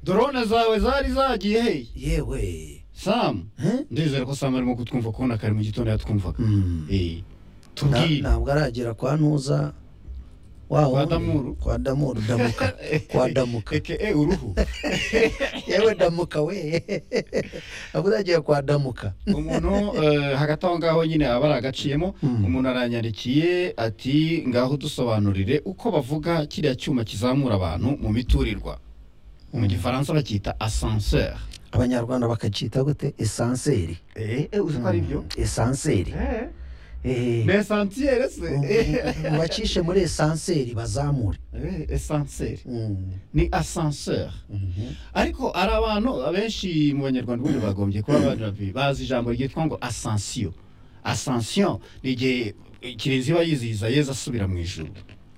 dorone zawe zari zagiye hehe yewe samu ndizera ko samu arimo kutwumva kubona kare mu gitondo yatwumvaga Eh, Na- tubwire ntabwo aragera kwa ntuza waho Kwa Damuru. kwa damuru damuka kwa damuka eke uruhu yewe damuka we ntabwo uragera kwa damuka umuntu eh, hagati aho ngaho nyine aba ari agaciyemo Mm. umuntu aranyandikiye ati ngaho dusobanurire uko bavuga kiriya cyuma kizamura abantu mu miturirwa mu gifaransa bacyita asanseur abanyarwanda bakacita gute esanseri uzi ko ari byo Mm, esanseri Eh, ni esansiyere se mubacishe muri esanseri bazamure Eh, esanseri Mm, ni asanseur mhm. ariko ari abantu abenshi mu banyarwanda ubundi bagombye kuba bari- bazi ijambo ryitwa ngo asansiyo asansiyo ni igihe kirezi iba yizihiza yezu asubira mu ijuru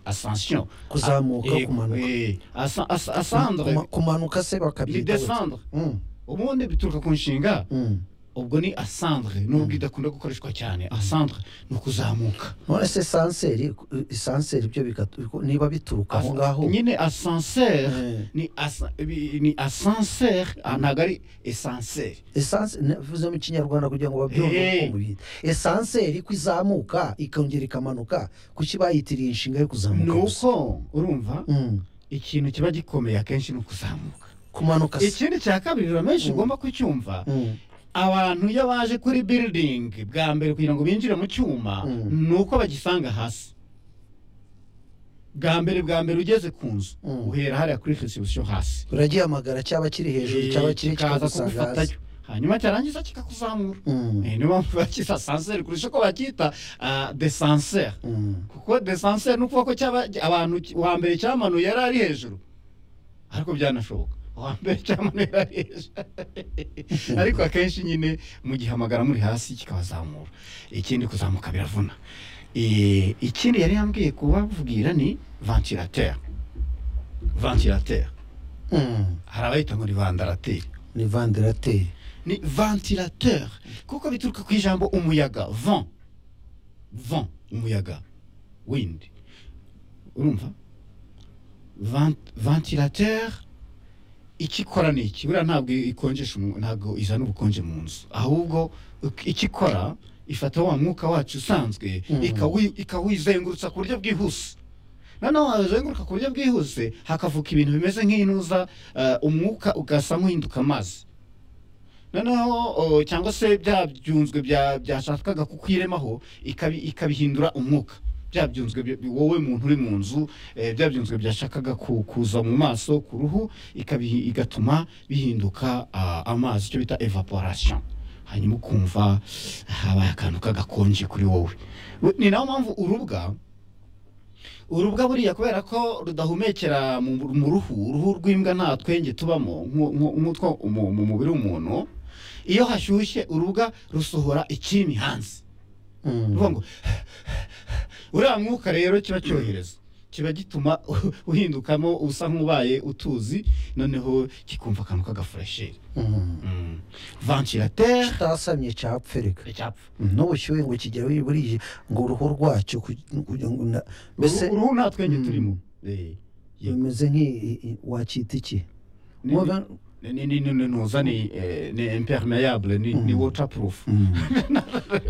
asansiyo kuzamuka kumanuka asandre Kuma- kumanuka se ni bakabyita gute? desandre Mm, ubundi bituruka ku nshinga mm. ubwo ni asandre nubwo idakunda gukoreshwa cyane asandre ni ukuzamuka none se esanseri esanseri byo bigatu- niba bituruka aho ngaho nyine asanseri Eh. ni asa- ibi- ni asanseri ah, ntabwo ari esanseri esanse navuze mu kinyarwanda kugira ngo babyumve Hey. uko mubita esanseri ko izamuka ikongera ikamanuka kuki bayitiriye inshinga yo ni kuzamuka gusa uko urumva Mm. ikintu kiba gikomeye akenshi ni ukuzamuka kumanuka se ikindi cya kabiri ramenshi ugomba kucyumva Mm. abantu iyo baje kuri building bwa mbere kugira ngo binjire mu cyuma Mm. ni uko bagisanga hasi bwa mbere bwa mbere ugeze ku nzu Mm. uhera hariya kuri reception hasi uragihamagara cyaba kiri hejuru cyaba kiri kikaza kikagusanga hasi kugufatayo hanyuma cyarangiza kikakuzamura Mm. Eh, niyo mpamvu bakita sanseri kurusha uko bacyita ah, desanseri Mm. kuko desanseri ni ukuvuga ko cyaba abantu ki- uwa mbere cyamanuye yari ari hejuru ariko byanashoboka uwa mbere cyamanuye yari ari hejuru ariko akenshi nyine mugihamagara muri hasi kikabazamura ikindi kuzamuka biravuna Eh, ikindi yari yambwiye kubabwira ni ventilateur ventilateur Mm. hari abayita ngo ni vandarateri ni vandarateri ni ventilateur kuko bituruka ku ijambo umuyaga vent vent umuyaga wind urumva Vent- ventilateur ikikora ni iki buriya ntabwo ikonjesha umu- ntabwo izana ubukonje mu nzu ahubwo ik- ikikora ifata wa mwuka wacu usanzwe Mhm. ikawi- ikawizengurutsa ku buryo bwihuse noneho wazenguruka ku buryo bwihuse hakavuka ibintu bimeze nk'intuza eh, umwuka ugasa nk'uhinduka amazi noneho o, cyangwa se bya byunzwe bya- byashakaga kukwiremaho ikabi- ikabihindura umwuka bya byunzwe bi- bi- wowe muntu uri mu nzu eh, bya byunzwe byashakaga ku- kuza mu maso ku ruhu ikabihi- igatuma bihinduka ah, amazi icyo bita evaporation hanyuma ukumva habaye akantu k'agakonje kuri wowe We- ni nayo mpamvu urubwa urubwa buriya kubera ko rudahumekera mu mu ruhu uruhu rw'imbwa nta twenge tubamo nku- nku- nk'utwo mu mu mubiri w'umuntu iyo hashyushye urubwa rusohora ikimi hanze Mm. ruvuga ngo uriya mwuka rero kiba cyohereza kiba gituma uhindukamo usa nk'ubaye utuzi noneho kikumva akantu k'agafuresheri Mm. Mm. ventilateur kitasamye cyapfereka icyapfa n'ubushyuhe ngo kigere burije ngo uruhu rwacyo kugira- kugira ngo na- mbese uruhu nta twenge Mm. turimo Eh, yego. bimeze nk'iwakita iki Ni- ni ni ni ni nuza ni eh, ni impermeable ni ni Mm. waterproof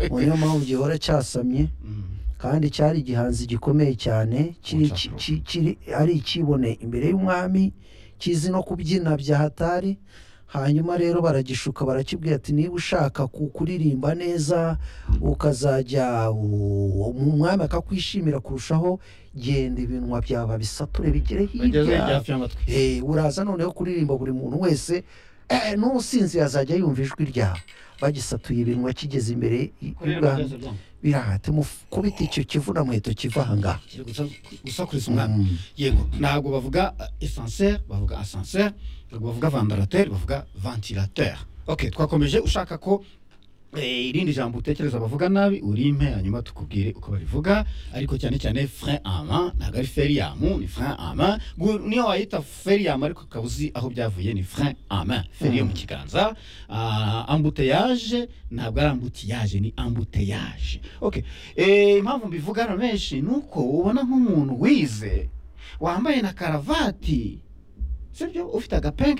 Ubu niyo mpamvu gihora cyasamye Mm. kandi cyari igihanzi gikomeye cyane kiri ki- ki- kiri- ari ikibone imbere y'umwami kizi no kubyina bya hatari hanyuma rero baragishuka barakibwira ati niba ushaka ku- kuririmba neza ukazajya u- umwami akakwishimira kurushaho genda ibinwa byawe bisature bigere bageze hirya hafi y'amatwi Eh, uraza noneho kuririmba buri muntu wese eh, n'usinzi azajya yumva ijwi ryawe bagisatuye ibinwa kigeze imbere y- y'ubwami birahati mukubita icyo kivuna muheto kiva aha ngaha gusakuriza umwami yego ntabwo bavuga esanseri bavuga asanseri ntabwo bavuga vandarateri bavuga vantilateri ok twakomeje ushaka ko eh, irindi jambo utekereza bavuga nabi urimpe hanyuma tukubwire uko barivuga ariko cyane cyane frein ama ntabwo ari feriyamu ni frein ama Gu- niyo wayita feriyamu ariko ukaba uzi aho byavuye ni frein ama feri yo mu kiganza Ah, ambuteyaje ntabwo ari ambutiyaje ni ambuteyaje ok Eh, impamvu mbivuga hano menshi ni uko ubona nk'umuntu wize wambaye na karavati sibyo ufite agapenke